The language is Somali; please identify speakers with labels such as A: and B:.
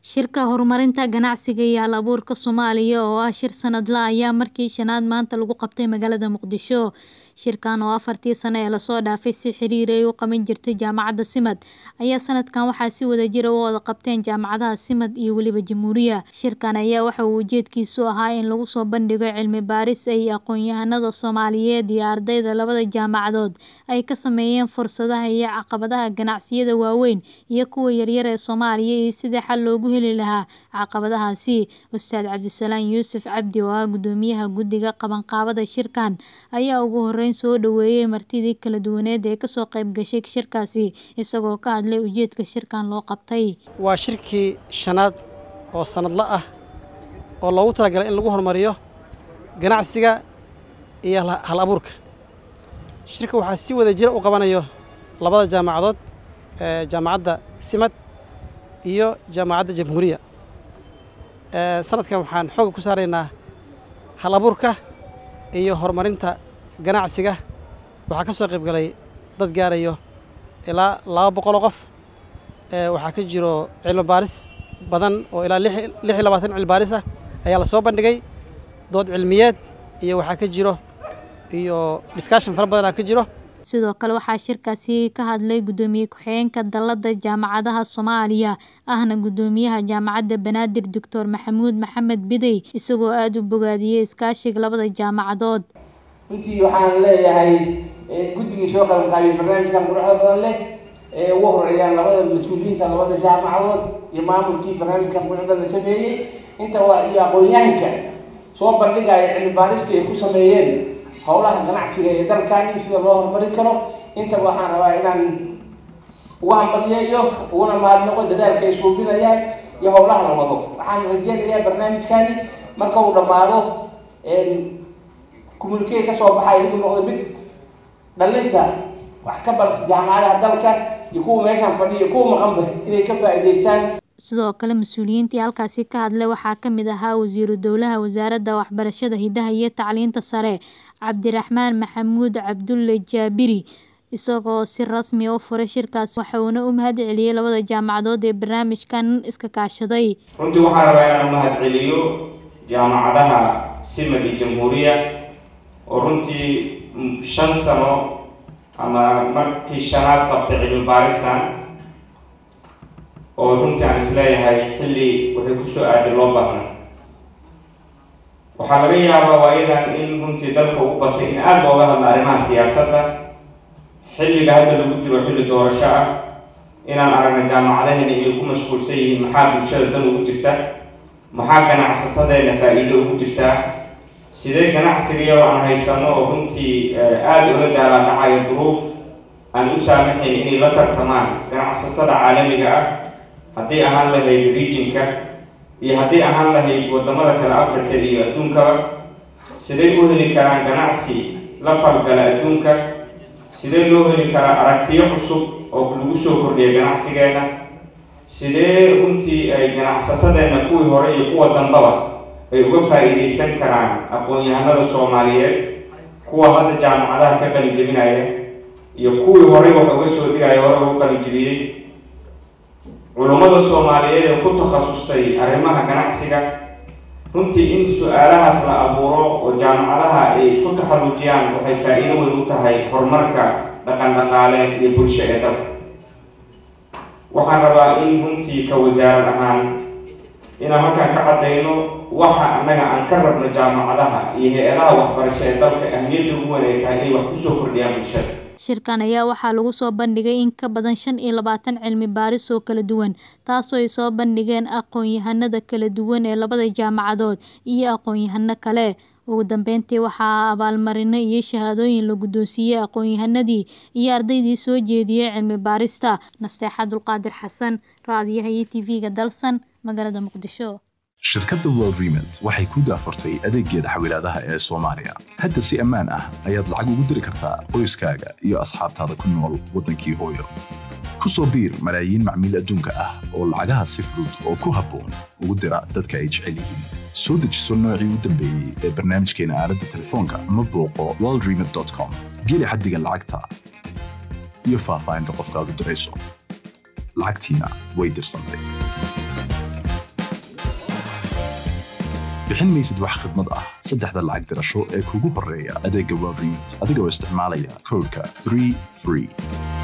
A: Shirka Horumarinta Ganacsiga iyo Hal-abuurka Soomaaliya oo ah shir sanadle ah ayaa markii shanaad maanta lagu qabtay magaalada Muqdisho. Shirkan oo afartii sano ee lasoo dhaafay si xiriir ay u qaban jirtay Jaamacadda SIMAD ayaa sanadkan waxaa si wadajir ah u wada qabteen jaamacadaha SIMAD iyo weliba Jamhuuriya. Shirkan ayaa waxa uu ujeedkiisu ahaa in lagu soo bandhigo cilmi baaris ay aqoonyahanada Soomaaliyeed iyo ardayda labada jaamacadood ay ka sameeyeen fursadaha iyo caqabadaha ganacsiyada waaweyn iyo kuwa yaryar ee Soomaaliya iyo sidii xal loogu heli lahaa caqabadahaasi. Ustaad Cabdisalaan Yuusuf Cabdi oo ah Guddoomiyaha Guddiga Qabanqaabada shirkan ayaa ugu horeyn soo dhoweeyay martidii kala duwaneed ee kasoo qayb gashay shirkaasi isagoo ka hadlay ujeedka shirkan loo qabtay.
B: waa shirkii shanaad oo sanadle ah oo loogu talagalay in lagu horumariyo ganacsiga iyo hal abuurka shirka waxaa si wada jira u qabanayo labada jaamacadood ee jaamacadda simad iyo jaamacadda jamhuuriya sanadkan waxaan xooga ku saaraynaa hal abuurka iyo horumarinta ganacsiga waxaa ka soo qayb galay dad gaarayo ilaa laba boqol oo qof waxaa ka jiro cilmi baaris badan oo ilaa lix iyo labaatan cilmi baaris ah ayaa la soo bandhigay dood cilmiyeed iyo waxaa ka jiro iyo discussion fara badan aa ka jiro
A: sidoo kale waxaa shirkaasi ka hadlay guddoomiye ku-xigeenka dalladda jaamacadaha Soomaaliya ahna guddoomiyaha jaamacadda Banaadir Dr Maxamuud Maxamed Bidey isagoo aad u bogaadiyey iskaashiga labada jaamacadood
C: runtii waxaan leeyahay guddigii soo qaban qaabiyey barnaamijkan quruxda badan leh ee ugu horeeyaan labada mas-uuliyiinta labada jaamacadood iyo maamulkii barnaamijkan quruxda la sameeyey inta waa iyo aqoon-yahanka soo bandhigaya cilmi baaristii ay ku sameeyeen howlaha ganacsiga ee dalkani sida loo horumarin karo intaba waxaan rabaa inaan uga hambaliyeeyo uguna mahadnaqo dadaalka ay suubinayaan iyo howlaha la wado waxaan rajeynayaa barnaamijkani marka uu dhammaado communique ka soo baxay inuu noqdo mid dhalinta wax ka barta jaamacadaha dalka iyo kuwa meeshaan fadhiya kuwa maqanba inay ka faa'iidaystaan
A: sidoo kale mas-uuliyiintii halkaasi ka hadlay waxaa ka mid ahaa wasiiru dowlaha wasaaradda waxbarashada hidaha iyo tacliinta sare cabdiraxmaan maxamuud cabdulle jaabiri isagoo si rasmi ah u furay shirkaas waxauna u mahad celiyey labada jaamacadood ee barnaamijkan iska kaashaday
D: runtii waxaan rabaa inaan mahad celiyo jaamacadaha simad iyo jamhuuriya oo runtii shan sano ama markii shanaad qabtay cilmi baaristan oo runtii aan isleeyahay xilli waxay kusoo aaday loo baahna waxaa laga yaabaa waayadan in runtii dalka ugu batay in aada looga hadla arrimaha siyaasadda xilliga hadda lagu jiro xilli doorasho ah inaan aragna jaamacadaheena inay ku mashquulsan yihiin maxaa bulshada dan ugu jirta maxaa ganacsatadeena faa-iido ugu jirtaa sidee ganacsigayo aan haysano oo runtii aada ula daalaa dhacayo duruuf aan u saamaxayn inay la tartamaan ganacsatada caalamiga ah haddii ahaan lahayd regionka iyo haddii ahaan lahayd wadamada kale africa iyo adduunkaba sidee u heli karaan ganacsi la falgala adduunka sidee loo heli karaa aragtiyo cusub oo lagu soo kordhiya ganacsigeena sidee runtii ay ganacsatadeena kuwii hore iyo kuwa dambaba ay uga faa-iideysan karaan aqoon-yahanada soomaaliyeed kuwa hadda jaamacadaha ka qalin jebinaya iyo kuwii horey wax uga soo dhigaya hore uga qalin jebiyey culummada soomaaliyeed ee ku takhasustay arrimaha ganacsiga runtii in su-aalahaas la abuuro oo jaamacadaha ay isku taxallujiyaan waxay faa-iido weyn u tahay horumarka dhaqan dhaqaale iyo bulsho ee dalka waxaan rabaa in runtii ka wasaarad ahaan inaan halkaan ka caddayno waxa annaga aan ka rabno jaamacadaha iyo hay-adaha waxbarasho ee dalka ahmiyadda ugu weyn ay tahay inay wax kusoo kordhiyaan bulshada
A: shirkan ayaa waxaa lagu soo bandhigay in ka badan shan iyo labaatan cilmi baaris oo kala duwan taasoo ay soo bandhigeen aqoon-yahanada kala duwan ee labada jaamacadood iyo aqoon-yahano kale ugu dambeyntii waxaa abaalmarino iyo shahaadooyin la guddoonsiiyey aqoon-yahanadii iyo ardaydii soo jeediyey cilmi baarista nasteexa dulqaadir xasan raadiyaha iyo tv-ga dalsan magaalada muqdisho
E: shirkadda world remont waxay ku daafurtay adeeggeeda xawilaadaha ee soomaaliya hadda si ammaan ah ayaad lacag ugu diri kartaa qoyskaaga iyo asxaabtaada ku nool waddankii hooyo ku soo biir malaayiin macmiil adduunka ah oo lacagaha si fudud oo ku habboon ugu dira dadka ay jecel yihiin soo dejiso noocii u dambeeyey ee barnaamijkeena aaladda telefoonka ama booqo worldremont com geli xaddiga lacagta iyo faahfaahinta qofkaad u dirayso lacagtiina way dirsantay bixin maysid wax khidmad ah saddexda lacag dirasho ee kugu horreeya adeegga world remit adigoo isticmaalaya koodhka 3 free